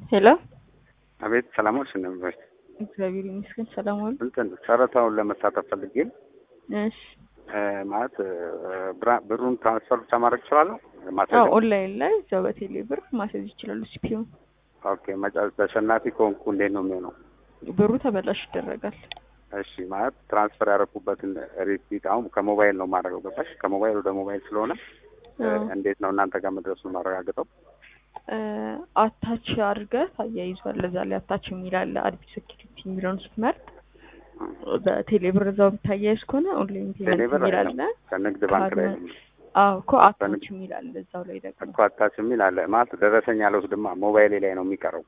ሄሎ አቤት ሰላሞች ነበር። እግዚአብሔር ይመስገን ሰላም ዋሉ። እንትን ጨረታውን ለመሳተፍ ፈልጌ እሺ እ ማለት እ ብራ- ብሩን ትራንስፈር ብቻ ማድረግ እችላለሁ? አዎ ማስያዝ ኦንላይን ላይ እዛው በቴሌ ብር ማስያዝ ይችላሉ። ሲፒዩ ኦኬ። መጨረሻ ተሸናፊ ከሆንኩ እንዴት ነው የሚሆነው? ብሩ ተበላሽ ይደረጋል። እሺ ማለት ትራንስፈር ያደረኩበትን ሪሲት አሁን ከሞባይል ነው የማደርገው። ገባሽ? ከሞባይል ወደ ሞባይል ስለሆነ እ አዎ። እንዴት ነው እናንተ ጋር መድረሱን ማረጋግጠው? እ አታች አድርገህ ታያይዟል። እዛ ላይ አታች የሚል አለ። አዲስ ሴኪሪቲ የሚለውን ስትመርጥ በቴሌ ብር እዛው የምታያይዝ ከሆነ ኦንላይን ፔመንት ቴሌብር የሚል አይደለም አለ። ከንግድ ባንክ ላይ ነው አዎ እኮ አታች በንግድ- የሚል አለ እዛው ላይ ደግሞ እኮ አታች የሚል አለ ማለት ደረሰኝ አልወስድማ ሞባይሌ ላይ ነው የሚቀረው።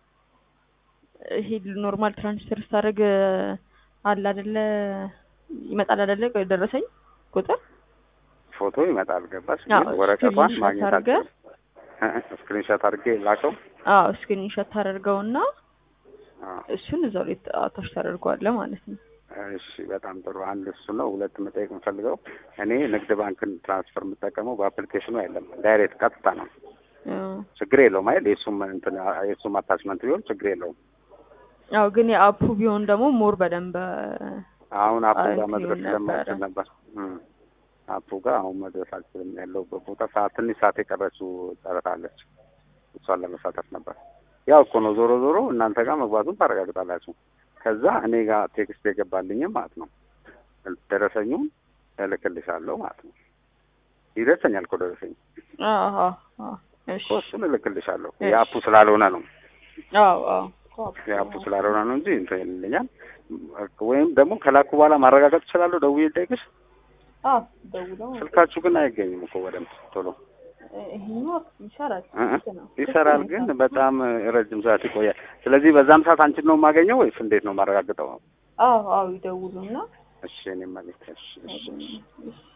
ይሄ ኖርማል ትራንስፈር ስታደርግ አለ አይደለ ይመጣል አይደለ ደረሰኝ ቁጥር ፎቶ ይመጣል። ገባሽ? አዎ፣ ግን ወረቀቷን ስክሪንሾት ማግኘት አድርገህ አልችልም። ስክሪንሾት አድርጌ ላከው። አዎ ስክሪንሾት ታደርገውና አዎ። እሱን እዛው ላይ አታች ታደርገዋለህ ማለት ነው። እሺ በጣም ጥሩ። አንድ እሱ ነው። ሁለት መጠየቅ የምፈልገው እኔ ንግድ ባንክን ትራንስፈር የምጠቀመው በአፕሊኬሽኑ አይደለም፣ ዳይሬክት ቀጥታ ነው። አዎ ችግር የለውም አይደል? የእሱም እንትን የእሱም አታችመንት ቢሆን ችግር የለውም። አዎ ግን የአፑ ቢሆን ደግሞ ሞር በደንብ አሁን አፑ ጋር እንትን መድረስ ይሆን ነበረ። ስለማይችል ነበር። እም። አፑ ጋር አሁን መድረስ አልችልም። ያለሁበት ቦታ ሰዓት ትንሽ ሰዓት የቀረችው ጨረታ አለች። እሷን ለመሳተፍ ነበር። ያው እኮ ነው ዞሮ ዞሮ እናንተ ጋር መግባቱን ታረጋግጣላችሁ። ከዛ እኔ ጋር ቴክስት የገባልኝም ማለት ነው ደረሰኙን እልክልሻለሁ ማለት ነው። ይደርሰኛል እኮ ደረሰኝ አዎ አዎ አዎ እሺ እኮ እሱን እልክልሻለሁ። እሺ። የአፑ ስላልሆነ ነው አዎ አዎ የአፑ ስላልሆነ ነው እንጂ እንትን ይልኛል። ወይም ደግሞ ከላኩ በኋላ ማረጋገጥ እችላለሁ ደውዬ ልጠይቅሽ። አዎ ደውለው ስልካችሁ ግን አይገኝም እኮ በደንብ ቶሎ ይሄኛው ይሰራል እ እ ልክ ነው። ይሰራል፣ ግን በጣም ረጅም ሰዓት ይቆያል። ስለዚህ በዛም ሰዓት አንቺን ነው የማገኘው ወይስ እንዴት ነው የማረጋግጠው? አዎ አዎ ይደውሉና እሺ እኔም መልዕክት እሺ እሺ እሺ እሺ